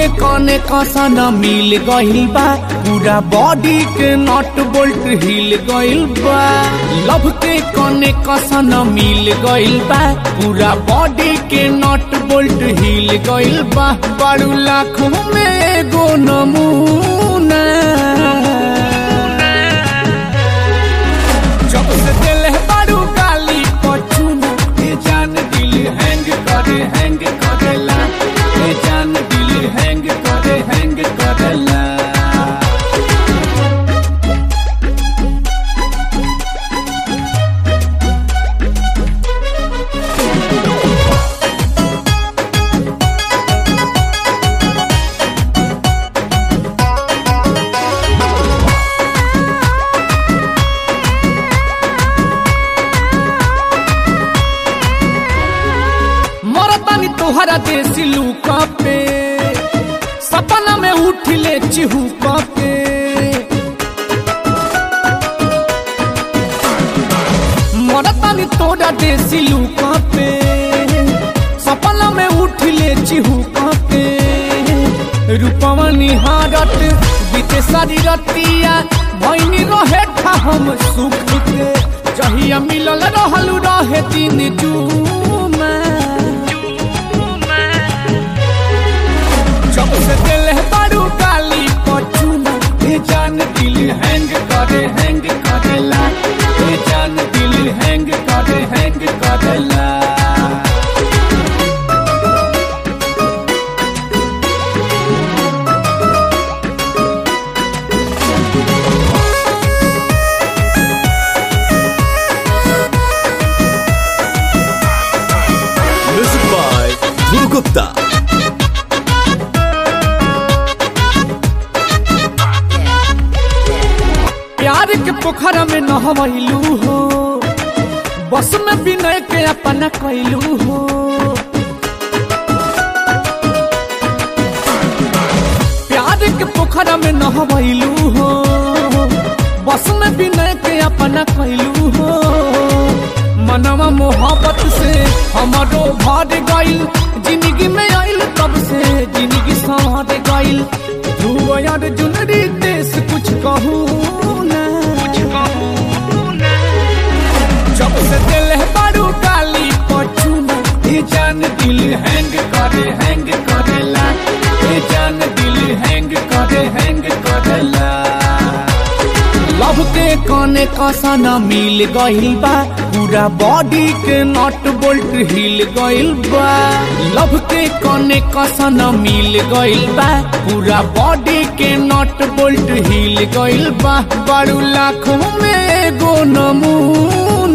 के कने कसन मिल गइल बा पूरा बॉडी के नट बोल्ट हिल गइल बा लव के कने कसन मिल गइल बा पूरा बॉडी के नट बोल्ट हिल गइल बा बड़ू लाखों में एगो नमूना जब से दिल है बड़ू गाली पछूना ये जान दिल हैंग करे हैंग करेला ये जान दिल हैंग करे हैंग करेला मरतानी तोहरा देसी लूका पे सपना में उठले चिहुका पे मरतानी तोरा देसी लूका पे सपना में उठले चिहुका पे रूपवा निहारत बीते सारी रतिया भैनी रहे था हम सुख के जहिया मिलल रहलू रहे दिन जूमा जब से दिल है बड़ू काली पछूना ये जान दिल हैंग करे हैंग करेला ये जान दिल हैंग करे हैंग करेला Music by Dhruv Gupta. प्यार के पोखरा में नहवैलू हो बस में विनय के अपना कैलू हो प्यार के पोखरा में नहवैलू हो बस में विनय के अपना कैलू हो मनवा मोहब्बत से हमारो भर गइल जिंदगी में आइल तब से जिंदगी संवर गइल ध्रुव यार जुनरी देश कुछ कहूँ ना जब से दिल है बड़ू काली पछूना ये जान दिल हैंग करे हैंग करेला ये जान दिल हैंग करे हैंग करेला लव के कने कसन मिल गइल बा पूरा बॉडी के नट बोल्ट हिल गइल बा लव के कने कसन मिल गइल बा पूरा बॉडी के नट बोल्ट हिल गइल बा बड़ू लाखों में एगो नमूना